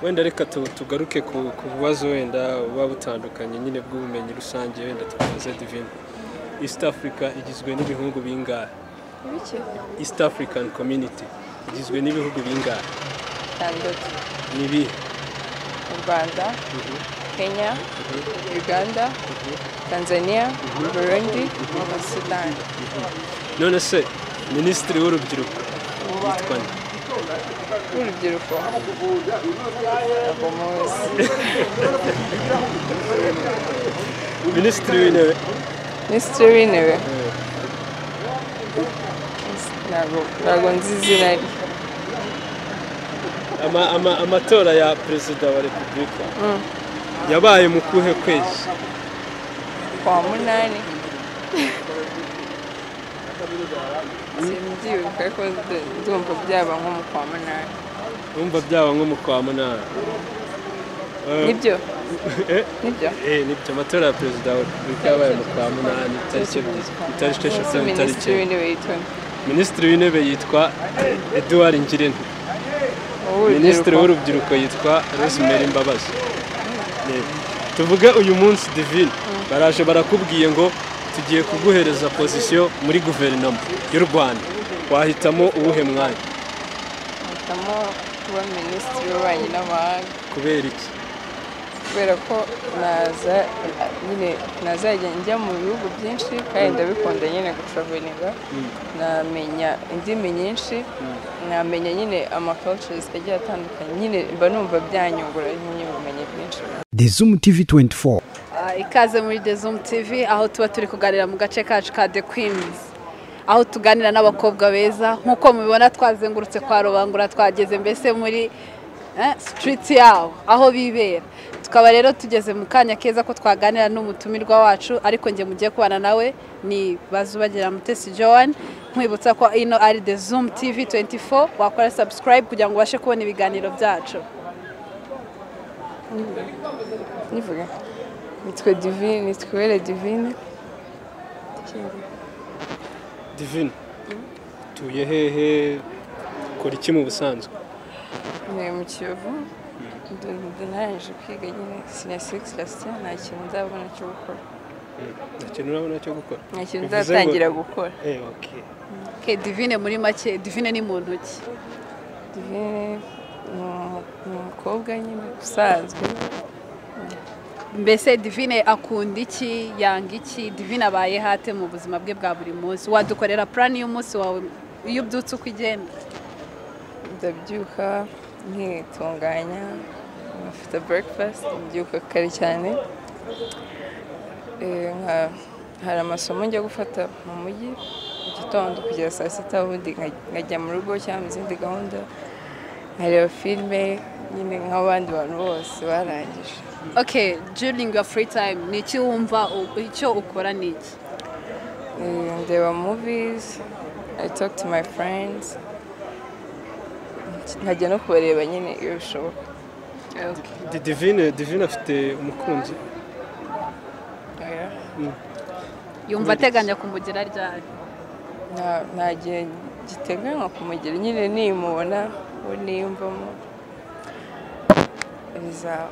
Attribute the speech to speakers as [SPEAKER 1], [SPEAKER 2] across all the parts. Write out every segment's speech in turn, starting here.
[SPEAKER 1] wenda reka tu- tugaruke ku ku bubazo wenda buba butandukanye nyine bw'ubumenyi rusange wenda tubaze divine east africa igizwe n'ibihugu bingahe
[SPEAKER 2] Ibiki?
[SPEAKER 1] east african community igizwe n'ibihugu bingahe
[SPEAKER 2] Bitandatu.
[SPEAKER 1] ni ibihe
[SPEAKER 2] U Rwanda, Kenya, Uganda, Tanzania, Burundi na Sudani.
[SPEAKER 1] none se minisitiri w'urubyiruko yitwa nde
[SPEAKER 2] Urubyiruko. Ntabwo muzi.
[SPEAKER 1] minisitiri w'intebe
[SPEAKER 2] Minisitiri w'intebe. Ntabwo ntabwo nzi izina rye.
[SPEAKER 1] Ama- ama- amatora ya perezida wa repubulika yabaye mu kuhe kwezi
[SPEAKER 2] Kwa munani. Simbyibuka ko ndu- ndumva byaba nko mu kwa munani.
[SPEAKER 1] numva byaba nko mu kwa munani
[SPEAKER 2] Nibyo?
[SPEAKER 1] Eh?
[SPEAKER 2] Nibyo?
[SPEAKER 1] Eh, nibyo amatora ya perezida wa repubulika yabaye mu kwa munani itariki ebyiri itariki eshatu itariki
[SPEAKER 2] Minisitiri
[SPEAKER 1] enye
[SPEAKER 2] w'intebe yitwa
[SPEAKER 1] minisitiri w'intebe yitwa eduard ngirente minisitiri
[SPEAKER 2] Minisitiri w'uru
[SPEAKER 1] w'urubyiruko yitwa rosemary mbabazi Eh, tuvuge uyu munsi divine baraje barakubwiye ngo tugiye kuguhereza pozisiyo muri guverinoma y'u rwanda wahitamo uwuhe mwanya
[SPEAKER 2] hitamo kuba minisitiri w'ububanyi n'amahanga
[SPEAKER 1] kubera iki
[SPEAKER 2] kubera ko naza nyine nazajya njya mu bihugu byinshi kandi ndabikunda nyine gutravelinga namenya indimi nyinshi namenya nyine amacultures agiye atandukanye nyine mba numva byanyungura nyine ubumenyi bwinshi
[SPEAKER 3] dezumu tivi 24
[SPEAKER 4] Ah, ikaze muri Dezum TV aho tuba turi kuganira mu gace kacu ka The Queens aho tuganira n'abakobwa beza nk'uko mubibona twazengurutse kwa rubangura twageze mbese muri eh, street yabo aho bibera tukaba rero tugeze mu kanya keza ko twaganira n'umutumirwa wacu ariko njye mugiye kubana nawe ni bazubagira mutesi Joan nkwibutsa ko ino ari The Zoom TV 24 wakora subscribe kugira ngo ubashe kubona ibiganiro byacu
[SPEAKER 2] nivuga nitwe divine nitwibere divine
[SPEAKER 1] divine utuye hehe ukora iki mu busanzwe
[SPEAKER 2] ni mu kiyovu ndarangije kwiga nyine sinyasirikisi rasita nta kintu nzabona cyo gukora
[SPEAKER 1] nta kintu urabona cyo gukora
[SPEAKER 2] nta kintu
[SPEAKER 1] Bivuze ngo-
[SPEAKER 2] nzatangira gukora
[SPEAKER 1] Eh, okay.
[SPEAKER 4] okay, divine muri make divine ni muntu ki
[SPEAKER 2] divine ni umu- ni umukobwa nyine usanzwe
[SPEAKER 4] mbese divine akunda iki yanga iki divine abaye hate mu buzima bwe bwa buri munsi wadukorera purani y'umunsi wawe iyo ubyutse uko igenda
[SPEAKER 2] ndabyuka nkitunganya nkafata breakfast mbyuka kare cyane Eh, nka- hari amasomo njya gufata mu mujyi mu gitondo kugera saa sita ubundi nka- nkajya mu rugo cyangwa mu zindi gahunda nkareba filime nyine nk'abandi bantu bose barangije
[SPEAKER 4] okay during your free time ni iki wumva u- icyo ukora ni iki
[SPEAKER 2] Eh, ndeba movies i talk to my friends nkajya no kubareba nyine iyo bishoboka
[SPEAKER 4] Okay.
[SPEAKER 1] Di- divine divine afite umukunzi
[SPEAKER 4] yumva ateganya kumugira ryari
[SPEAKER 2] Nta- nta gihe giteganywa kumugira nyine nimubona we niyumvamo bizaba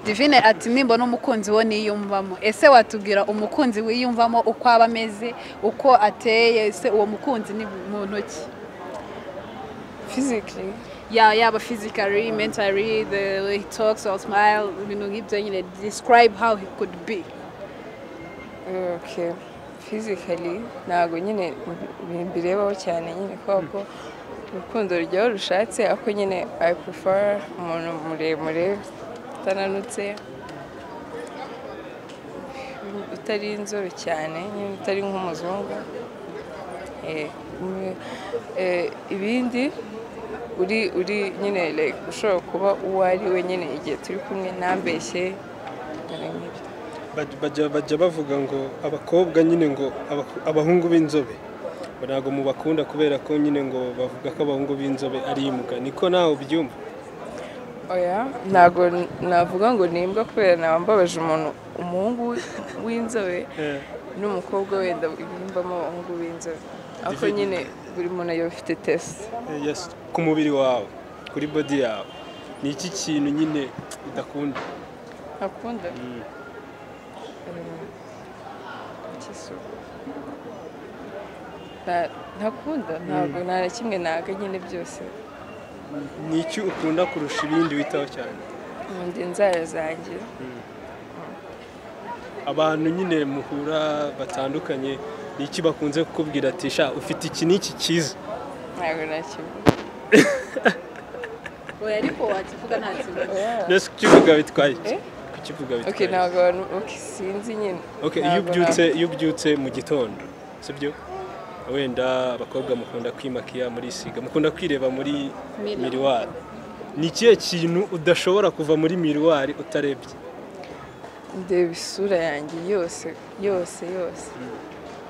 [SPEAKER 4] divine ati nimbona umukunzi wo niyumvamo ese watubwira umukunzi wiyumvamo uko aba ameze uko ateye ese uwo mukunzi ni muntu ki
[SPEAKER 2] physically
[SPEAKER 4] yeah, yaba physically mentally the way he talks or smile ibintu nk'ibyo nyine describe how he could be
[SPEAKER 2] okay physically ntabwo nyine mbi- mbirebaho cyane nyine kubera ko urukundo rujyaho rushatse ariko nyine i prefer umuntu muremure utananutse utari inzobe cyane nyine utari nk'umuzungu Eh, mm, eh, ibindi uri uri nyine like ushobora kuba uwo ari we nyine igihe turi kumwe ntambeshye ibintu nk'ibyo
[SPEAKER 1] Baj- bajya bajya bavuga ngo abakobwa nyine ngo abaku- abahungu b'inzobe ngo ntabwo mubakunda kubera ko nyine ngo bavuga ko abahungu b'inzobe ari imbwa niko nawe ubyumva
[SPEAKER 2] oya ntabwo navuga ngo ni imbwa kubera naba mbabaje umuntu umuhungu wi- w'inzobe
[SPEAKER 1] Eh,
[SPEAKER 2] n'umukobwa wenda ibimbamo abahungu b'inzobe ariko
[SPEAKER 1] Divide.
[SPEAKER 2] nyine buri muntu yaba afite test
[SPEAKER 1] eh, yes, ku mubiri wawe kuri body yawe ni iki kintu nyine udakunda
[SPEAKER 2] akunda
[SPEAKER 1] Mm.
[SPEAKER 2] cy'isuku ntakunda ntabwo nta na kimwe naga nyine byose
[SPEAKER 1] ni iki ukunda kurusha ibindi witaho cyane
[SPEAKER 2] nkunda inzara zanjye
[SPEAKER 1] abantu nyine muhura batandukanye ni iki bakunze kukubwira ati sha ufite iki n'iki cyiza
[SPEAKER 2] ntabwo nakivuga
[SPEAKER 4] oya ariko wakivuga nta kibazo
[SPEAKER 1] mbese kukivuga bitwaye iki?
[SPEAKER 2] Eh?
[SPEAKER 1] kukivuga
[SPEAKER 2] ok
[SPEAKER 1] bitwaye iki?
[SPEAKER 2] ntabwo abantu ok sinzi nyine
[SPEAKER 1] Ok, iyo
[SPEAKER 2] Ntabwo
[SPEAKER 1] ubyutse iyo ubyutse mu gitondo sibyo wenda abakobwa mukunda kwimakiya murisiga mukunda kwireba muri
[SPEAKER 4] Mirror.
[SPEAKER 1] miriwari ni ikihe kintu udashobora kuva muri miriwari utarebye
[SPEAKER 2] ntabwo- ndeba isura yanjye yose yose yose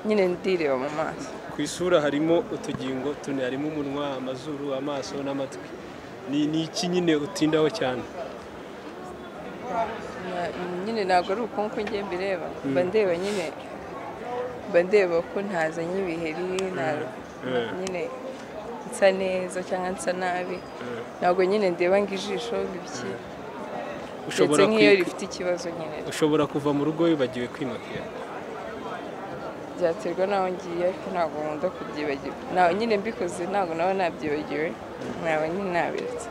[SPEAKER 2] nyine ndireba mu maso
[SPEAKER 1] ku isura harimo utugingo tune harimo umunwa amazuru amaso n'amatwi ni ni iki nyine utindaho cyane
[SPEAKER 2] Na- nyine ntabwo ari ukunku njye mbireba mba ndeba nyine mba ndeba ko ntazanye ibiheri nta
[SPEAKER 1] Mm.
[SPEAKER 2] nyine nsa neza cyangwa nsa nabi ntabwo nyine ndeba ngo ijisho ngo ibiki ndetse
[SPEAKER 1] ushobora
[SPEAKER 2] nk'iyo
[SPEAKER 1] kwi-
[SPEAKER 2] rifite ikibazo nyine
[SPEAKER 1] ushobora kuva mu rugo wibagiwe kwimakiya
[SPEAKER 2] byaterwa n'aho ngiye ariko ntabwo nkunda kubyibagirwa Nta- nyine mbikoze ntabwo naba nabyibagiwe naba nyine nabiretse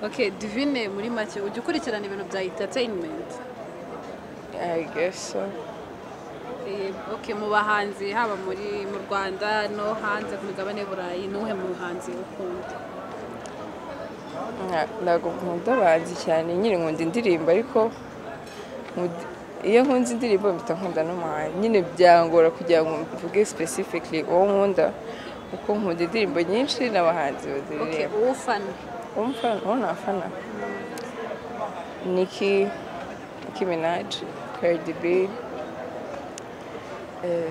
[SPEAKER 4] ok divine muri make ujya ukurikirana ibintu bya entertainment
[SPEAKER 2] I guess so.
[SPEAKER 4] Eh, ok mu bahanzi haba muri mu rwanda no hanze ku migabane y'i burayi n'uhe muhanzi ukunda
[SPEAKER 2] Nta- ntabwo nkunda abahanzi cyane nyine nkunda indirimbo ariko nkunda- iyo nkunze indirimbo mpita nkunda n'umuhanzi nyine byangora kugira ngo mvuge specifically uwo nkunda kuko nkunda indirimbo nyinshi n'abahanzi
[SPEAKER 4] ok
[SPEAKER 2] baziririmba
[SPEAKER 4] uwo ufana
[SPEAKER 2] uwo mfana uwo nafana niki Nicki Minaj Cardi B eh,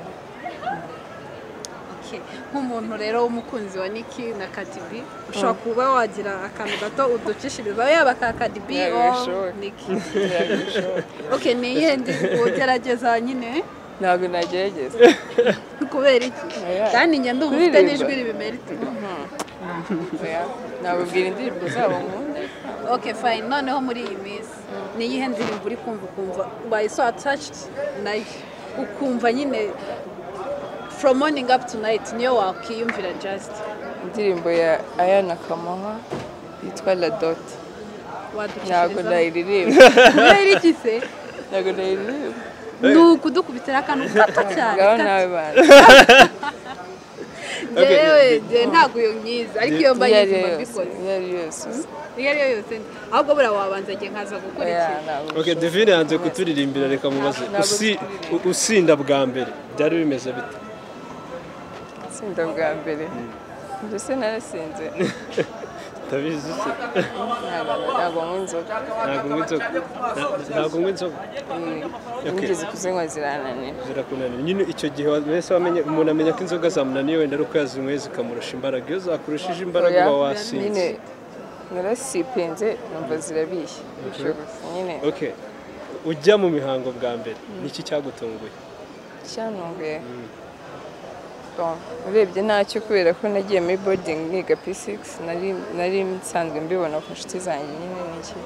[SPEAKER 4] Ok. nk'umuntu rero w'umukunzi wa niki na kadibi ushobora kuba wagira akantu gato uducisha ibibabi yaba ka kadibi
[SPEAKER 2] Yeah,
[SPEAKER 4] o
[SPEAKER 2] sure.
[SPEAKER 4] niki
[SPEAKER 2] biragushoboka.
[SPEAKER 4] ok ni iyihe ndirimbo ugerageza nyine
[SPEAKER 2] ntabwo nagerageza
[SPEAKER 4] kubera iki
[SPEAKER 2] Oya.
[SPEAKER 4] kandi njye ndumva ufite
[SPEAKER 2] Kuririmba.
[SPEAKER 4] n'ijwi ribimera iti
[SPEAKER 2] Oya, nababwira indirimbo zabo nkunda
[SPEAKER 4] ok fine noneho muri iyi minsi ni iyihe ndirimbo uri kumva ukumva ubaye so attached nayo ukumva nyine from morning up to night niyo wakiyumvira just
[SPEAKER 2] indirimbo ya ayana kamaha yitwa la doti ntabwo
[SPEAKER 4] wadukishiriza
[SPEAKER 2] ndayiririmba
[SPEAKER 4] kubera iki se
[SPEAKER 2] ntabwo ndayiririmba
[SPEAKER 4] ni ukudukubitira akantu gato cyane
[SPEAKER 2] ngaho
[SPEAKER 4] gato.
[SPEAKER 2] nawe bantu
[SPEAKER 4] njyewe njye ntabwo iyo myiza ariko iyo mba
[SPEAKER 2] iyo ari
[SPEAKER 4] yizi
[SPEAKER 2] yo
[SPEAKER 4] mba
[SPEAKER 2] yose
[SPEAKER 4] mbikoze
[SPEAKER 2] iyo ari yo yose uzi.
[SPEAKER 4] iyo ari yo yose ahubwo buriya wabanza igihe nkaza gukora
[SPEAKER 2] Oya,
[SPEAKER 4] ikintu
[SPEAKER 2] ntabwo
[SPEAKER 1] ok
[SPEAKER 2] bishoboka.
[SPEAKER 1] divine yanze kuturirimbira reka mubaze
[SPEAKER 2] Ntabwo
[SPEAKER 1] Usi-
[SPEAKER 2] turirimba.
[SPEAKER 1] u- usinda bwa mbere byari bimeze bite
[SPEAKER 2] itsinda bwa mbere mbese narasinze
[SPEAKER 1] ndabizi se
[SPEAKER 2] Ntabwo- ntabwo nywa inzoga
[SPEAKER 1] ntabwo unywa inzoga Na- ntabwo unywa inzoga
[SPEAKER 2] Eh, nigeze kuzinywa zirananira
[SPEAKER 1] zirakunanira nyine icyo gihe wese wamenye umuntu amenya ko inzoga zamunaniye wenda ari uko yazinyweye zikamurusha imbaraga iyo zakurushije imbaraga
[SPEAKER 2] Oya,
[SPEAKER 1] uba wasinze
[SPEAKER 2] nyine narasipinze numva zirabishye Bishoboka. nyine
[SPEAKER 1] ok ujya mu mihango bwa mbere ni iki cyagutunguye
[SPEAKER 2] cyantunguye Bon, urebye ntacyo kubera ko nagiye muri boarding niga P6 nari nari nsanzwe mbibona ku nshuti zanjye nyine n'iki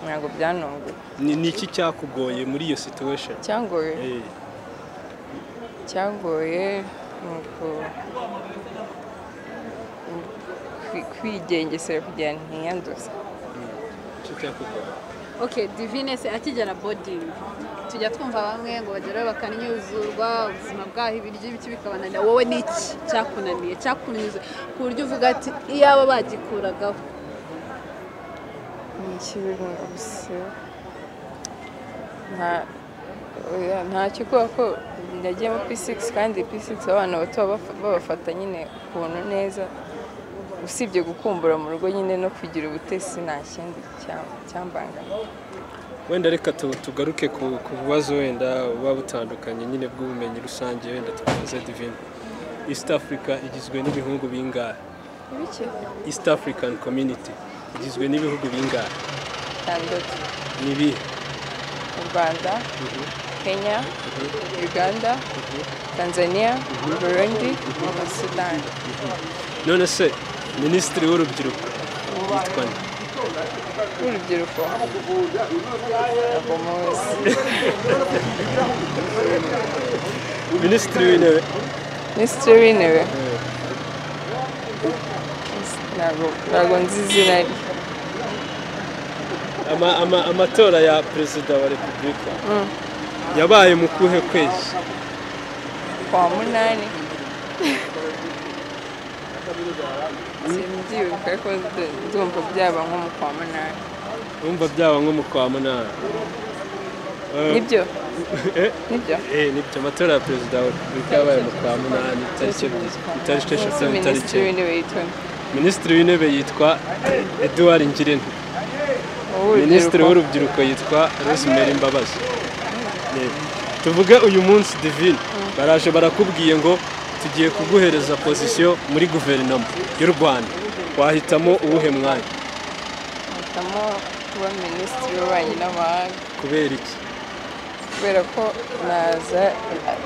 [SPEAKER 2] ntabwo byantunguye
[SPEAKER 1] ni ni iki cyakugoye muri iyo situation
[SPEAKER 2] cyangoye
[SPEAKER 1] Eh,
[SPEAKER 2] cyangoye ni uku- ni kwi- kwigengesera kugira ngo ntiyanduze
[SPEAKER 1] icyo cyakugoye
[SPEAKER 4] ok divine se akigera bodingi tujya twumva bamwe ngo bageraho bakanyuzurwa ubuzima bwaho ibiryo ibiki bikabananira wowe ni iki cyakunaniye cyakunyuze ku buryo uvuga ati iyaba bagikuragaho
[SPEAKER 2] ni ikibi gusa nta oya, ntacyo kubera ko nagiye muri P6 kandi P6 abana bato baba- babafata nyine ukuntu neza usibye gukumbura mu rugo nyine no kugira ubutesi nta kindi cya- cyambangamiye
[SPEAKER 1] wenda reka tu- tugaruke ku ku bibazo wenda buba butandukanye nyine bw'ubumenyi rusange wenda tukabaze divine east africa igizwe n'ibihugu bingahe
[SPEAKER 2] ibiki
[SPEAKER 1] east african community igizwe n'ibihugu bingahe
[SPEAKER 2] bitandatu
[SPEAKER 1] ni ibihe
[SPEAKER 2] u rwanda kenya uganda tanzania burundi na sudani
[SPEAKER 1] none se minisitiri w'urubyiruko yitwa nde
[SPEAKER 2] w'urubyiruko agomba wese
[SPEAKER 1] minisitiri w'intebe
[SPEAKER 2] minisitiri w'intebe ntabwo ntabwo nzi izina rye
[SPEAKER 1] ama- ama- amatora ya perezida wa repubulika yabaye mu kuhe kwezi
[SPEAKER 2] kwa munani simbyibuka ko ndu- ndumva byaba nko mu kwa munani
[SPEAKER 1] numva byaba nko mu kwa munani
[SPEAKER 2] nibyo
[SPEAKER 1] Eh?
[SPEAKER 2] nibyo
[SPEAKER 1] Eh, nibyo amatora ya perezida wa repubulika yabaye mu kwa munani itariki ebyiri itariki eshatu
[SPEAKER 2] Umunsi
[SPEAKER 1] n'itariki
[SPEAKER 2] minisitiri
[SPEAKER 1] enye
[SPEAKER 2] w'intebe yitwa
[SPEAKER 1] minisitiri w'intebe yitwa eduard ngirente minisitiri
[SPEAKER 2] w'urubyiruko
[SPEAKER 1] w'urubyiruko yitwa rosemary mbabazi Eh, tuvuge uyu munsi divine baraje barakubwiye ngo tugiye kuguhereza pozisiyo muri guverinoma y'u rwanda wahitamo uwuhe mwanya
[SPEAKER 2] ahitamo kuba minisitiri w'ububanyi n'amahanga
[SPEAKER 1] kubera iki
[SPEAKER 2] kubera ko naza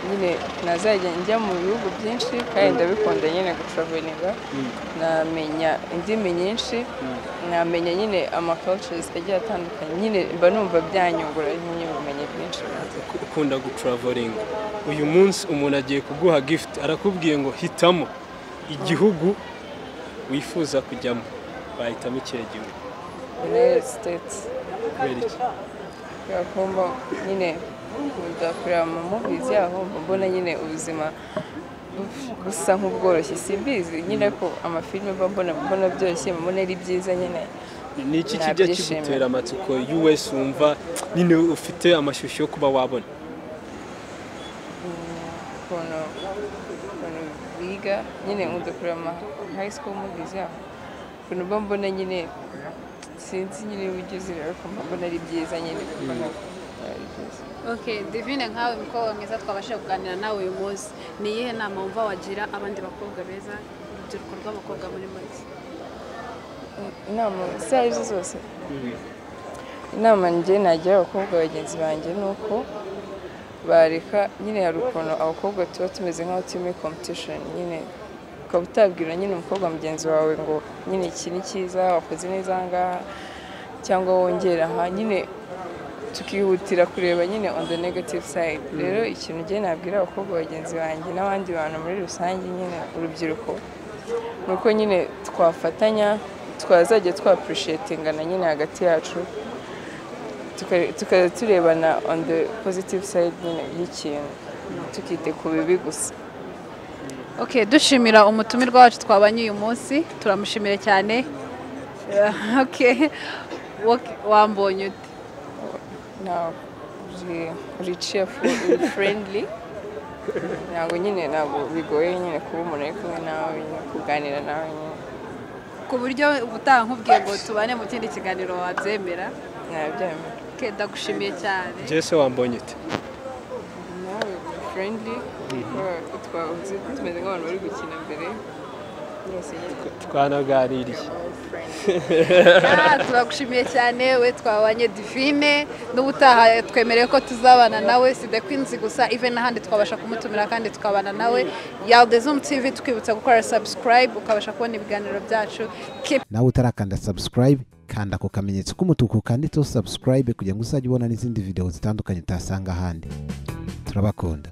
[SPEAKER 2] nyine nazajya njya mu bihugu byinshi kandi ndabikunda nyine gucuravuninga namenya indimi nyinshi namenya nyine amacultures agiye atandukanye nyine mba numva byanyungura nyine ubumenyi bwinshi
[SPEAKER 1] ukunda gutravolinga uyu munsi umuntu agiye kuguha gift arakubwiye ngo hitamo igihugu wifuza kujyamo wahitamo ikihe gihugu
[SPEAKER 2] united states
[SPEAKER 1] kubera iki
[SPEAKER 2] kubera ko mba nyine nkunda kureba mu movies yaho mba mbona nyine ubuzima bu- busa nk'ubworoshye simbizi nyine ko amafilime mba mbona mbona byoroshye mba mbona ari byiza nyine
[SPEAKER 1] ni iki kijya
[SPEAKER 2] Nabyishimira.
[SPEAKER 1] kigutera amatsiko us wumva nyine ufite amashyushyu yo kuba wabona
[SPEAKER 2] ukuntu ukuntu biga nyine nkunda kureba ama high school movies yaho ukuntu mba mbona nyine sinzi nyine uburyo zireba ko mba mbona ari byiza nyine mbona ari byiza
[SPEAKER 4] Okay, Divine nkawe mukobwa mwiza twabashije kuganira nawe uyu munsi ni iyihe nama wumva wagira abandi bakobwa beza urubyiruko rw'abakobwa muri make
[SPEAKER 2] inama izo ari zo zose inama njye nagira abakobwa bagenzi banjye ni uko bareka nyine hari ukuntu abakobwa tuba tumeze nk'aho turi muri competition nyine ukaba utabwira nyine umukobwa mugenzi wawe ngo nyine iki ni cyiza wakoze neza aha ngaha cyangwa wongera aha nyine tukihutira kureba nyine on the negative side rero ikintu njye nabwira abakobwa bagenzi banjye n'abandi bantu muri rusange nyine urubyiruko ni uko nyine twafatanya twazajya twapurishetingana nyine hagati yacu tuka- tukajya turebana on the positive side nyine y'ikintu tukite ku bibi gusa
[SPEAKER 4] Okay, dushimira umutumirwa wacu twabanye uyu munsi turamushimira cyane Eh, okay Wok- wambonye ute
[SPEAKER 2] ntabwo uri cheerful uri friendly ntabwo nyine ntabwo bigoye nyine kuba umuntu ari kumwe nawe nyine kuganira nawe nyine
[SPEAKER 4] ku buryo ubutaha nkubwiye ngo tubane mu kindi kiganiro wabyemera
[SPEAKER 2] nabyemera
[SPEAKER 4] Okay, ndagushimiye cyane
[SPEAKER 1] jese wambonye ute
[SPEAKER 2] nawe uri friendly twahuze tumeze nk'abantu bari gukina mbere byose nyine
[SPEAKER 1] twanaganiriye
[SPEAKER 4] Ah, turagushimiye cyane we twabanye divine n'ubutaha twemereye ko tuzabana nawe si the queens gusa even n'ahandi twabasha kumutumira kandi tukabana nawe yaldezum tv tukibutsa gukora subscribe ukabasha kubona ibiganiro byacu keep
[SPEAKER 5] nawe utarakanda subscribe kanda ku kamenyetso k'umutuku kanditseho subscribe kugira ngo uzajye ubona n'izindi video zitandukanye utasanga ahandi turabakunda